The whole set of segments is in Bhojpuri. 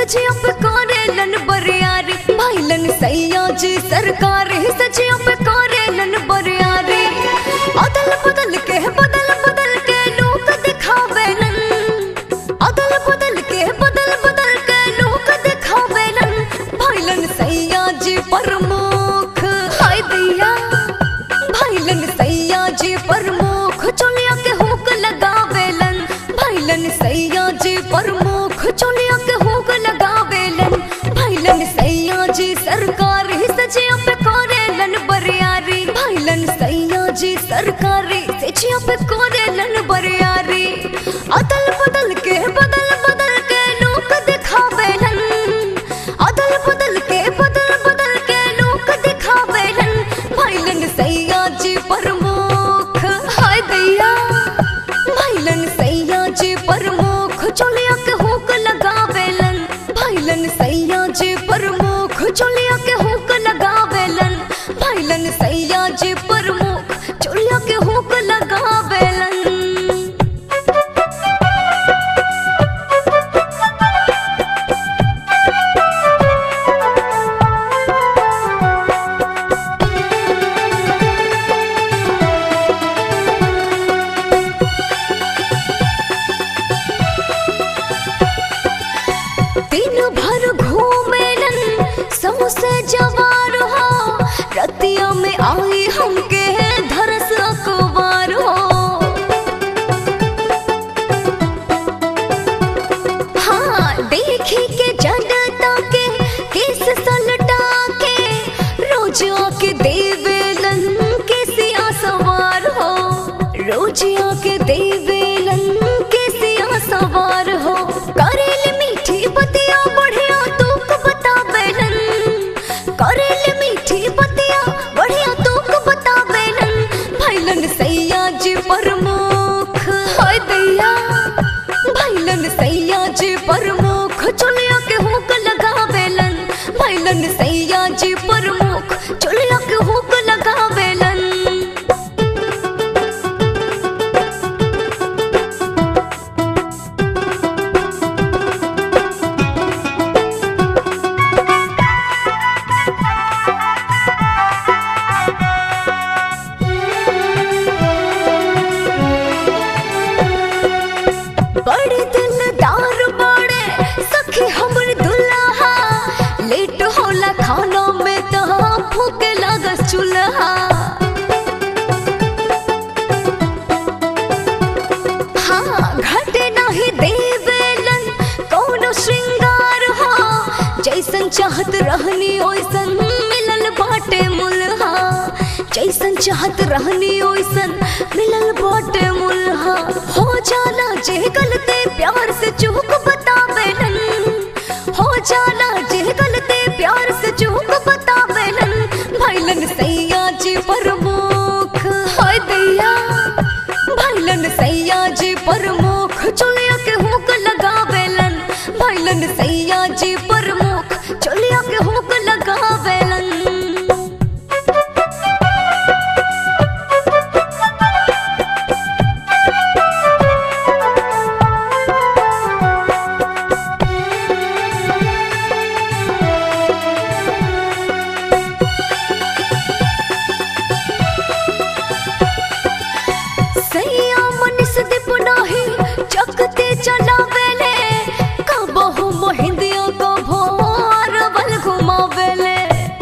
सजिया पे करेलन बरियारी भाईलन सैया जी सरकार सजिया पे करेलन बरियारी अदल बदल के बदल बदल के लोग दिखावेलन अदल बदल के बदल बदल के लोग दिखावेलन भाईलन सैया जी प्रमुख हाय दैया भाईलन सैया जी प्रमुख चोलिया के हुक लगावेलन भाईलन सैया जी प्रमुख चोलिया के हुक लगावेलन भाईलन सैया जी सरकार सजिया पे करेलन बरियारी भाईलन सैया जी सरकारी सजिया पे करेलन बरियारी अदल बदल के बदल बदल के लोग दिखावेलन अदल बदल के बदल बदल के लोग दिखावेलन भाईलन सैया जी प्रमुख हाय दैया भाईलन सैया जी प्रमुख चोलिया के हुक लगावेलन भाईलन सैया जी प्रमुख चोलिया के हुक लगावेलन भाईलन सैया जी प्रमुख चोलिया के हुक लगावेलन दिन भर घूमेलन समोसे जवार हो रतिया में आई हमके धरस अखबार हो हाँ देखी के जनता के केस सलटा के रोज आके देवेलन के सिया सवार हो रोज आके देवेलन के सिया सवार हो करेल मीठी बतिया बढ़िया तूक बतावेलन करेल मीठी बतिया बढ़िया तूक बतावेलन भाईलन सैया जी प्रमुख हाय दैया भाईलन सैया जी प्रमुख चुलिया के हुक लगावेलन भाईलन सैया जी प्रमुख चुलिया के हुक लगावेलन बड़े दिलदार बड़े सखी हमर दुल्हा लेट होला खाना में तो भूख लागस चूल्हा हाँ घटे नहीं देवेलन कौनो श्रृंगार हो जैसन चाहत रहनी ओइसन मिलल बाटे मुल्हा जैसन चाहत रहनी ओइसन मिलल बाटे मुल्हा हो जाला जे गलते प्यार से चूक बतावेलन हो जाला जे गलते प्यार से चूक बतावेलन भाईलन सैया जी प्रमुख हाय दैया भाईलन सैया जी प्रमुख चुलिया के हुक लगावेलन भाईलन सैया जी प्रमुख चुलिया के हुक लगावेलन सैया मनिस दीप नाही चकते चलावेले कबहु मोहिंदिया को भोर बल घुमावेले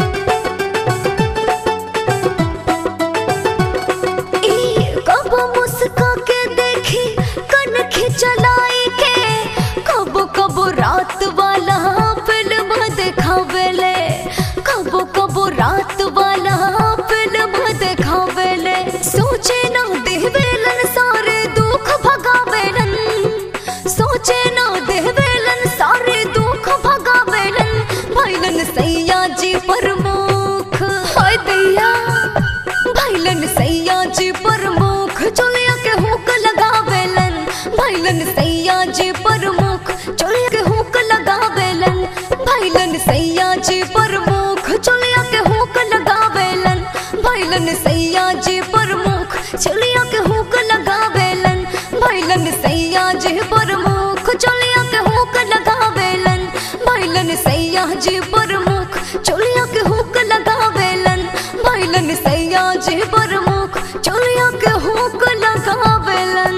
ई कब मुस्का के देखी कन खिचलाई के कब कब रात वाला फिल्म देखावेले कब कब रात वाला फिल्म देखावेले सोचे ना देवेलन सारे दुख भगावेलन सोचे ना देवेलन सारे दुख भगावेलन भाईलन सैया जी प्रमुख हाय दैया भाईलन सैया जी प्रमुख चोलिया के हुक लगावेलन भाईलन सैया जी प्रमुख चोलिया के हुक लगावेलन भाईलन सैया जी प्रमुख चोलिया के हुक लगावेलन भाईलन सैया जी प्रमुख चोलिया के हुक लगावेलन भाईलन सैया जी प्रमुख चोलिया के हुक लगावेलन भाईलन भैलन सैया जी प्रमुख चोलिया के हुक लगावेलन भैलन सैया जी प्रमुख चोलिया के हुक लगावेलन